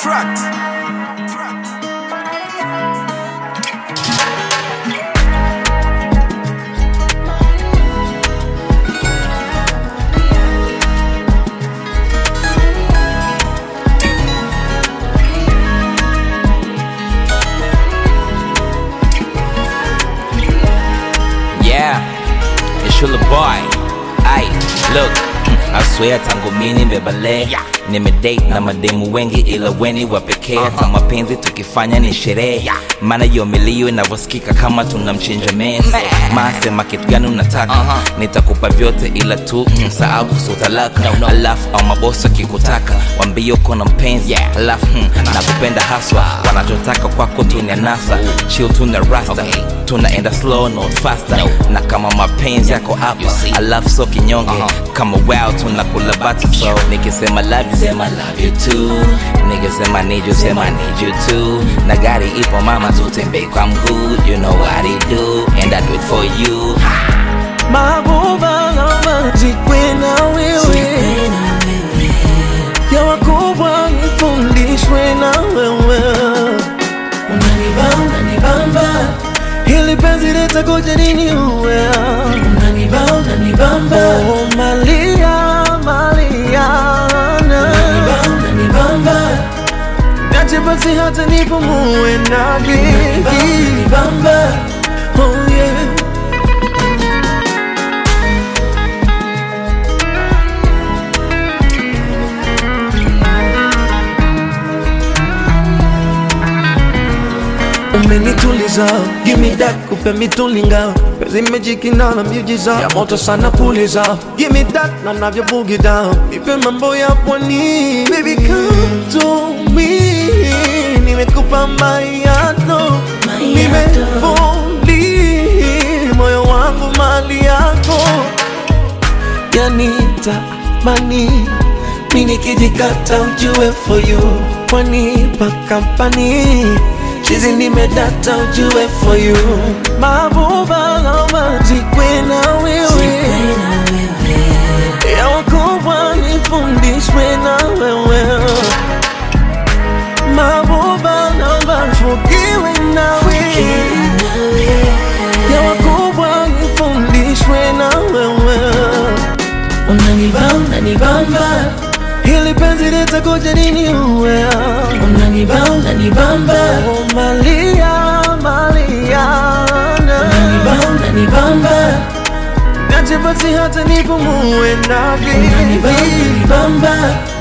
Tract. Yeah, it's your little boy. Ay, look, I swear tangu mimi nimebale nimedate na mademu wengi ila weni wa pekee hata mapenzi tukifanya ni sherehe maana hiyo milio inavyosikika kama tunamchinja mese masema kitu gani unataka nitakupa vyote ila tu msahau kuhusu talaka alafu au mabosi akikutaka wambie uko na mpenzi alafu hmm, nakupenda haswa wanachotaka kwako tu ni anasa chill tuna rasta tunaenda slow not faster na kama mapenzi yako hapa alafu so kinyonge kama wow tunakula bata so nikisema love you sema love you too nikisema need you sema need you too na gari ipo mama tutembee kwa mguu you know what I do and I do it for you Mabuba lama zikwe na wewe ya wakubwa nifundishwe na wewe unanibamba nibamba hili penzi litakuja nini uwe unanibamba nibamba oh malia maliana unanibamba nibamba Nache basi hata nipumue na gigi Oh yeah umenituliza give me that kupe mitulinga pezi mejikina na miujiza ya moto sana puliza give me that na navyo boogie down ipe mambo ya pwani baby come to me nimekupa mayato nimefuli moyo wangu mali yako yanita mani mi nikijikata ujue for you kwani pakampani chizi nimedata ujue for you mabuba lama zikwe na wewe ya wakubwa nifundishwe na wewe mabuba lama fukiwe na wewe ya wakubwa nifundishwe na wewe unanibamba unanibamba hili penzi litakuja nini uwe unanibamba unanibamba oh malia maliana unanibamba unanibamba nache basi hata nipumue na unanibamba unanibamba